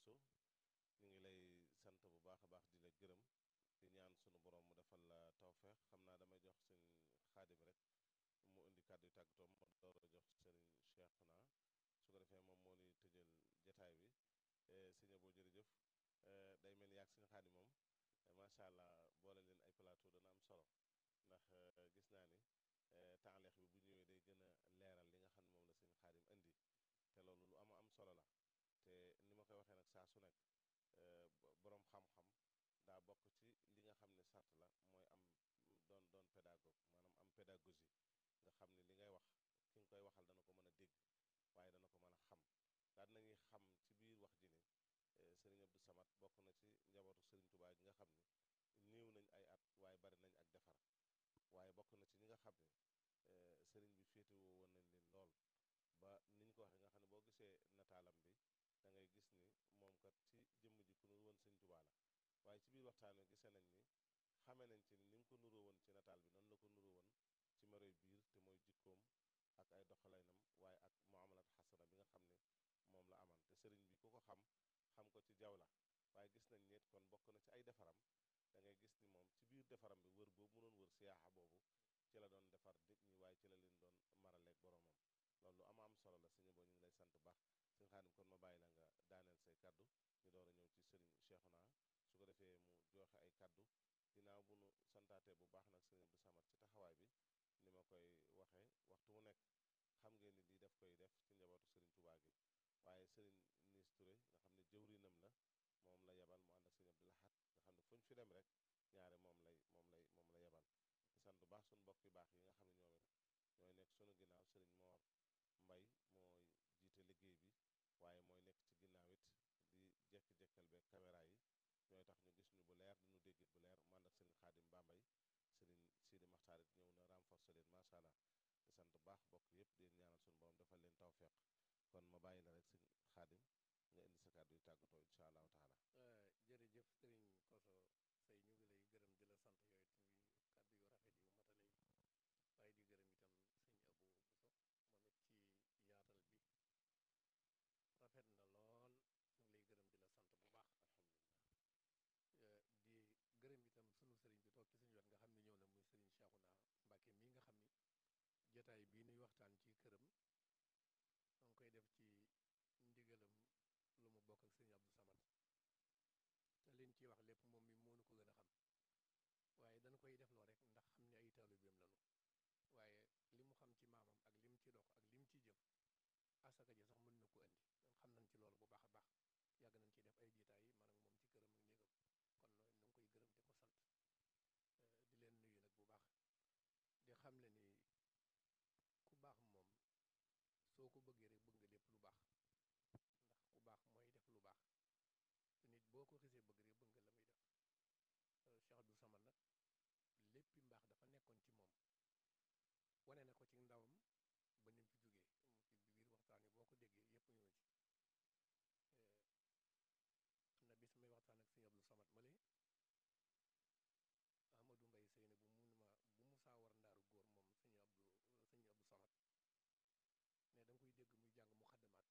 Bousso ñu ngi lay sant bu baax a baax di la gërëm di ñaan sunu borom mu defal la tawfeex xam naa damay jox sëñ xaadim rek mu indi kàddu yu tàggatoo ma door a jox sëriñ Cheikhouna su ko defee moom moo ni tëjal jataay bi sëñ Abo jërëjëf day mel ni yaag sëñ xaadim moom macha allah boole leen ay plateau dana am solo ndax gis naa ni taaleex bi bu ñëwee day gën a leeral li nga xam ne moom la sëñ xaadim indi te loolu lu ama am solo la te ni ma koy waxee nag saa su nekk boroom xam-xam daa bokk ci li nga xam ne sart la mooy am doon doon pédagogue maanaam am pédagogie nga xam ne li ngay wax ki nga koy waxal dana ko mën a dégg waaye dana ko mën a xam daal nañuy xam ci biir wax ji ni sëriñ Abdou Samad bokk na ci njabootu sëriñ Touba gi nga xam ni néew nañ ay at waaye bari nañ ak defar waaye bokk na ci ñi nga xam ne sëriñ bi féetewoo woon nañ leen lool ba niñ ko waxee nga xam ne boo gisee nataalam bi da ngay gis ni moom kat ci jëmm ji ku nuru woon sëriñ Touba la waaye ci biir waxtaan wi gisee nañ ni xamee nañ ci ni ni mu ko nuroo woon ci nataal bi noonu la ko nuroo woon ci maroy biir te mooy jikkoom ak ay doxalaynam waaye ak muamalat xasana bi nga xam ne moom la aman te sëriñ bi ku ko xam xam ko ci jaw la waaye gis nañ nit kon bokk na ci ay defaram da ngay gis ni moom ci biir defaram bi wër boobu mu doon wër siyaaxa boobu ci la doon defar nit ñi waaye ci la leen doon maraleeg boromam loolu lu ama am solo la sëñ boo ñu ngi lay sant baax sëñ xaadim kon ma bàyyi la nga daaneel say kaddu ñu door a ñëw ci sëriñ Cheikhouna su ko defee mu joxe ay kaddu ginnaaw bu nu santaatee bu baax nag sëriñ Abdou Samad ci taxawaay bi ni ma koy waxee waxtu mu nekk xam ngeen ni lii daf koy def ci njabootu sëriñ Touba gi waaye sëriñ Nis Touré nga xam ne jëwrinam la moom la yebal mu ànd ak sëriñ Abdou Lahad nga xam ne fu ñu fi dem rek ñaare moom lay moom lay moom la yebal di sant bu baax suñu mbokk yu baax yi nga xam ne ñoom it ñooy nekk sunu ginnaaw sëriñ Moor Mbay mooy jiite liggéey bi waaye mooy nekk ci ginnaaw it di jekk-jekkal beeg caméra yi ñooy tax ñu gis ñu bu leer diñu déggit bu leer mu ànd ak sëriñ Xaadim Bambay sëriñ Sidi Maxtaar it ñëw na renforcer leen macha allah di sant bu baax bokk yëpp di leen ñaanal suñu borom defal leen tawfeex kon ma bàyyi la rek sëriñ Xaadim nga indi sa kàddu yu tàggatoo incha allahu taala jërëjëf sëriñ Koso say ñu ngi lay gërëm di la sant yooyu kàddu yu rafet yu matale yi waaye di gërëm itam sëñ Abo Buso moom it ci yaatal bi rafet na lool ñu ngi lay gërëm di la sant bu baax alhamdulilah di gërëm itam sunu sëriñ bi toog ci suñu wet nga xam ne ñëw na muy sëriñ Cheikhouna Mbacke mii nga xam ni jotaay bii nuy waxtaan ci këram ma ngi koy def ci ndigalam lu mu bokk ak sëriñ Abdou Samad te liñ ciy wax lépp moom mi moo nu ko gën a xam waaye dañ koy def loo rek ndax xam ne ay taalibeem lanu waaye li mu xam ci maamam ak lim ci dox ak lim ci jëf asaka ji sax mën na ko indi xam nañ ci loolu bu baax a baax yàgg nañ ci def ay jiitaay man ak moom ci këram ak néegam kon nooy nu ngi koy gërëm di ko sant di leen nuyu nag bu baax di xam le ni ku baax moom soo ko bëggee rek bëgg nga lépp lu baax ndax ku baax mooy def lu baax te nit boo ko xisee bëgg rek bëgg nga la muy def Cheikh Abdou Samad nag léppi mbaax dafa nekkoon ci moom wane na ko ci ndawam ba ni mu fi jógee ci biir waxtaan yi boo ko déggee yépp ñëw ci am na bis may waxtaan ak sëñ Abdou Samad male Amadou Mbaye Seyne bu mun ma bu musaa war ndaaru góor moom sëñ Abdou sëñ Abdou Samad ne da nga koy dégg muy jàng mu xaddamaat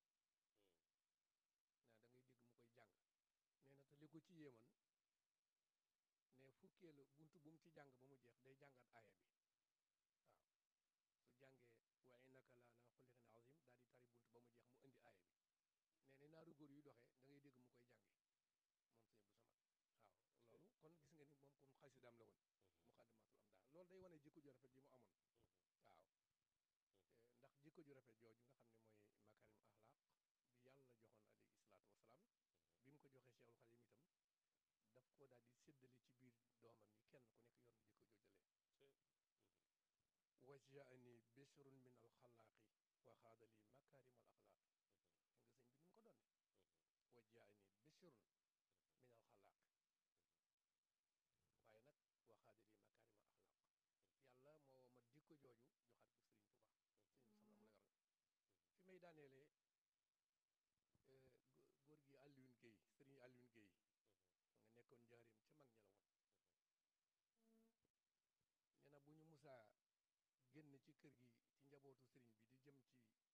ne da ngay dégg mu koy jàng nee na te li ko ci yéeman ne fukkeelu bunt bu mu ci jàng ba mu jeex day jàngaat aaya bi waaw su jàngee wa innaka la ala xulliqin azim daal di tari bunt ba mu jeex mu indi aaya bi nee na naaru góor yuy doxee da ngay dégg mu koy jànge moom sëñ Abdou Samad waaw loolu kon gis nga ni moom kon xasidaam la woon mu xaddamaatul am daal loolu day wane jikko ju rafet ji mu amoon waaw ndax jikko ju rafet jooju nga xam ne mooy makarim axlaaq bi yàlla joxoon alayhi salaatu wasalaam bi mu ko joxee Cheikhul Xadim itam daf ko daal di séddale ci biir doomam yi kenn ku nekk yor na jikko joojalee wajaani bishrun min alxalaaqi wa xaadali makarim al axlaaq nga sëñ bi ni mu ko doon wajaani bishrun min alxalaaq waaye nag wa xaadali makarim al axlaaq yàlla moo ma jikko jooju joxaat ko Sëriñ Tuuba sëñ bi sam la mu la yor fi may daaneelee góor gi Alioune Guèye sëriñ Alioune Guèye nga nekkoon njaareem ca mag ña la woon nee na bu ñu musaa génn ci kër gi ci njabootu sëriñ bi di jëm ci